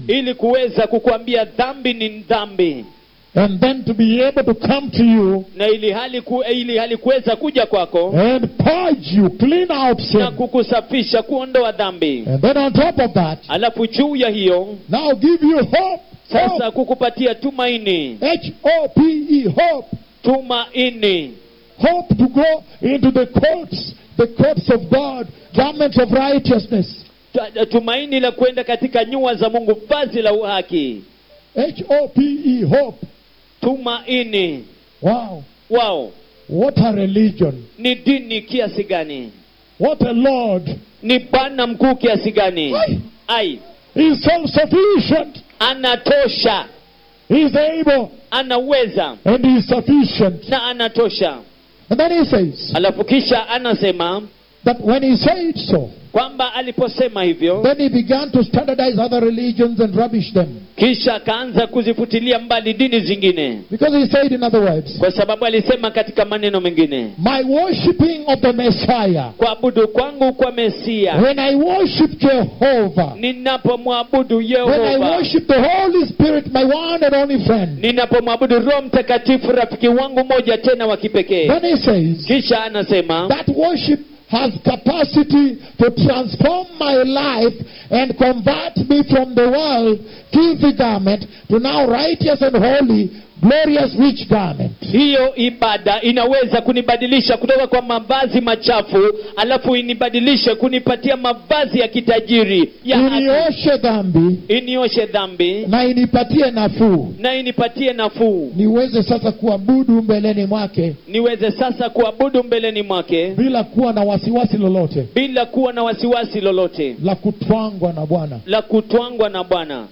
ili kuweza kukuambia dhambi ni dhambi and then to be able to come to you na ili hali ku, ili hali kuweza kuja kwako and purge you, clean out na sin. kukusafisha kuondoa dhambi And then on top of that, alafu juu ya hiyo now give you hope. sasa Hope. kukupatia tumaini H O P E, hope. tumaini Hope to go into the courts, the courts of God, garments of righteousness. Tu- tumaini la kwenda katika nyua za mungu vazi la uhaki H O P E, hope. tumaini Wow. wao What a religion. ni dini kiasi gani What a Lord. ni bwana mkuu kiasi gani Ai. ai He's self sufficient. anatosha He's able anaweza and he's sufficient. na anatosha And then he says alafu kisha anasema that when he said so, kwamba aliposema hivyo then he began to standardize other religions and rubbish them. kisha akaanza kuzifutilia mbali dini zingine Because he said, in other words, kwa sababu alisema katika maneno mengine my worshipping of the Messiah, kuabudu kwangu kwa mesia when I worship Jehovah, ninapomwabudu when I yehova worship the Holy Spirit, my one and only friend, ninapomwabudu roho mtakatifu rafiki wangu moja tena wa kipekee then he says, kisha anasema that worship has capacity to transform my life and convert me from the world filthy garment to now righteous and holy glorious rich garment hiyo ibada inaweza kunibadilisha kutoka kwa mavazi machafu alafu inibadilishe kunipatia mavazi ya kitajiri ya haki. inioshe dhambi inioshe dhambi na inipatie nafuu na inipatie nafuu niweze sasa kuabudu mbeleni mwake niweze sasa kuabudu mbeleni mwake bila kuwa na wasiwasi lolote bila kuwa na wasiwasi lolote la kutwangwa na bwana la kutwangwa na bwana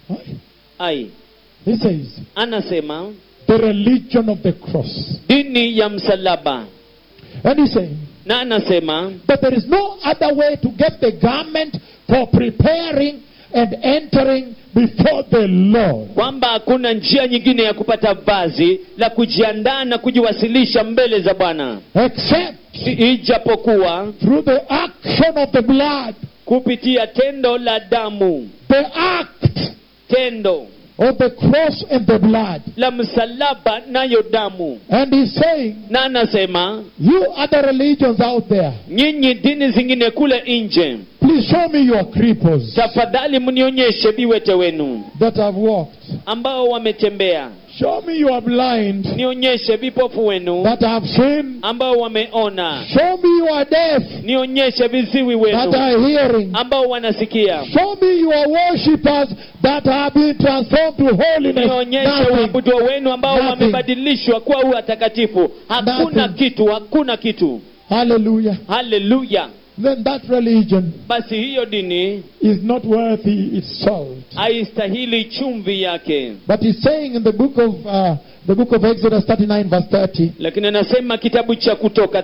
ai he says anasema the religion of the cross dini ya msalaba and he's saying na anasema But there is no other way to get the garment for preparing and entering before the Lord. kwamba hakuna njia nyingine ya kupata vazi la kujiandaa na kujiwasilisha mbele za bwana Except I- ijapokuwa through the action of the blood, kupitia tendo la damu the act tendo of the cross and the blood. la msalaba nayo damu And he's saying, na anasema You other religions out there, nyinyi dini zingine kule nje please show me your cripples tafadhali mnionyeshe viwete wenu that have walked. ambao wametembea Show me your blind nionyeshe vipofu wenu that have seen. ambao wameona Show me your deaf nionyeshe viziwi that wenu are hearing. ambao wanasikia Show me your worshippers that have been transformed to holiness. nionyeshe Nothing. waabudu wenu ambao Nothing. wamebadilishwa kuwa watakatifu hakuna Nothing. kitu hakuna kitu Hallelujah. haleluya Then that religion basi hiyo dini is not worthy its salt. haistahili chumvi yake But he's saying in the book of uh, the book of Exodus 39 verse 30, lakini anasema kitabu cha kutoka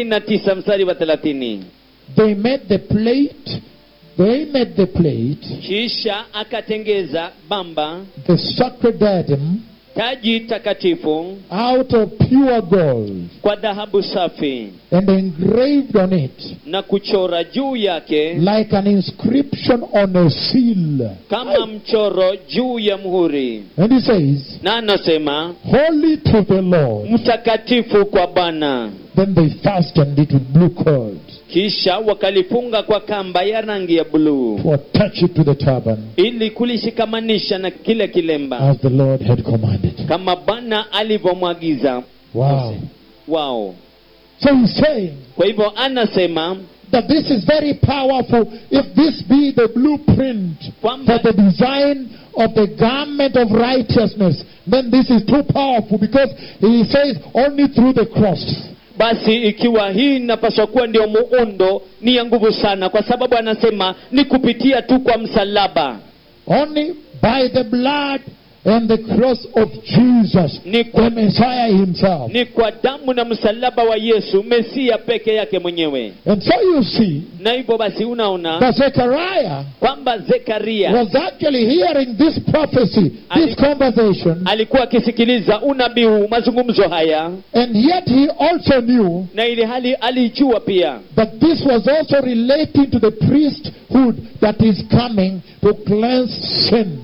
39 mstari wa 30 they made the plate, they made the plate, kisha akatengeza bamba the sacred diadem, taji takatifu out of pure gold, kwa dhahabu safi and engraved on it na kuchora juu yake like an inscription on a seal. kama mchoro juu ya mhuri And he says, na anasema Holy to the Lord. mtakatifu kwa bwana Then they fastened it with blue cord kisha wakalifunga kwa kamba ya rangi ya buluu to attach it to the turban ili kulishikamanisha na kile kilemba as the Lord had commanded. kama bwana alivyomwagiza Wow. wao So he's saying kwa hivyo anasema that this is very powerful if this be the blueprint Kwamba- for the design of the garment of righteousness, then this is too powerful because he says only through the cross. basi ikiwa hii inapaswa kuwa ndio muundo ni ya nguvu sana kwa sababu anasema ni kupitia tu kwa msalaba Only by the blood and the cross of Jesus, Ni- the Messiah himself. ni kwa damu na msalaba wa yesu mesia peke yake mwenyewe And so you see na hivyo basi unaona that Zechariah kwamba zekaria was actually hearing this prophecy, this Ali- conversation, alikuwa akisikiliza unabii huu mazungumzo haya and yet he also knew na ili hali alijua pia But this was also relating to the priesthood that is coming to cleanse sin.